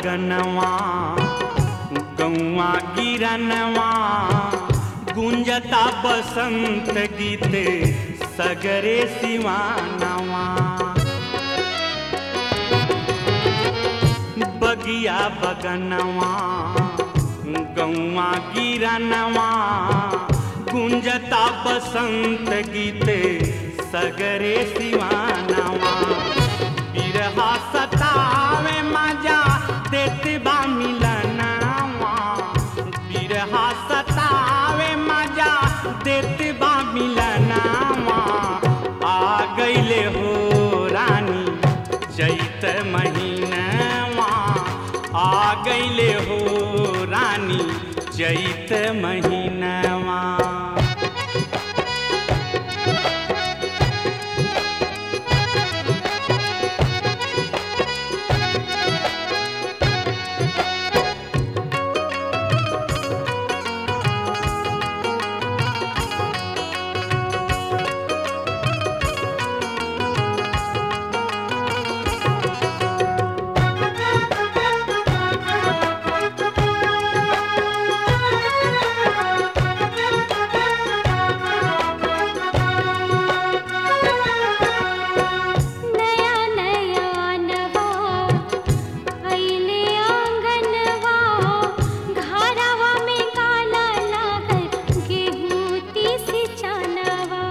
बगनवा गौआ गिरनवा गुंजता बसंत गीते सगरे सिवानवा बगिया बगनवा गौआ गिरनवा गुंजता बसंत गीते सगरे सिवानवा बिरहा सतावे मजा देते बा मिलनवा बिरहा सतावे मजा देते बा मिलनवा आ गईले हो रानी चैत महीनवा आ गईले हो रानी चैत महीनवा नया नया नवा अइले आंगनवा घरवा में काला लागल गेहूं तीसी चनवा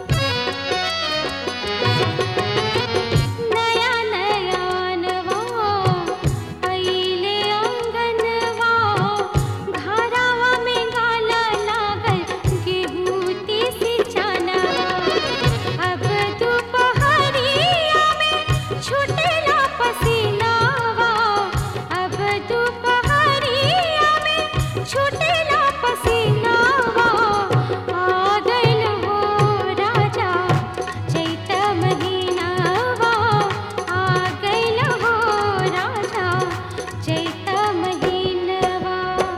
नया नया नवा अइले आंगनवा घरवा में काला लागल गेहूं तीसी चनवा अब दोपहरिया में छुटेला पसीनावा अब दोपहरिया में छुटेला पसीनावा आ गइल हो राजा चैत महीनावा आ गइल हो राजा चैत महीनवा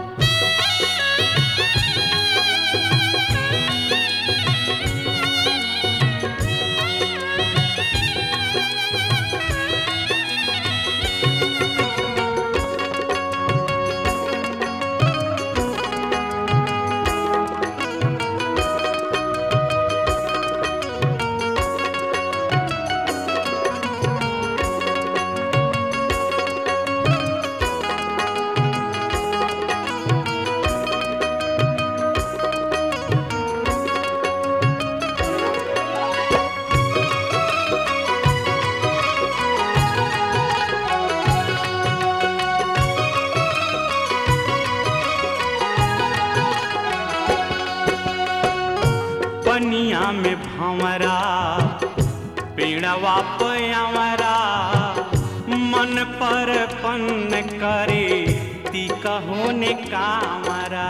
पनिया में भंवरा पेड़वा पयावरा मन पर पन करे ती कहोने कामरा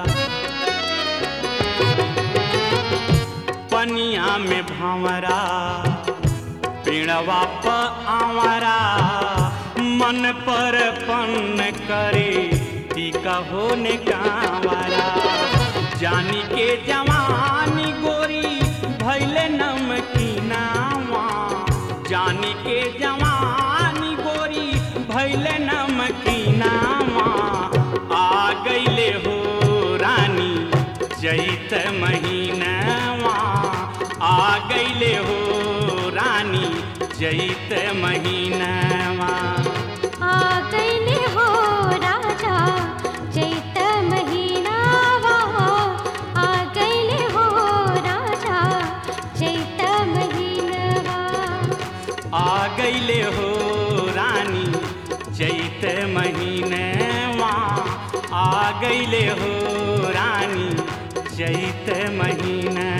पनिया में भंवरा पेड़वा प आवरा मन पर पन करे ती कहोने कामरा जानी के जवानी गोरी भैले नमकीनावा जानी के जवानी गोरी भैले नमकीनावा आ गईले हो रानी चैत महीनावा आ गईले हो रानी चैत महीनावा आ गइले हो राजा चैत महीनावा आ गइले हो राजा चैत महीनवा आ गईले हो रानी चैत महीनवा आ गईले हो रानी चैत महीना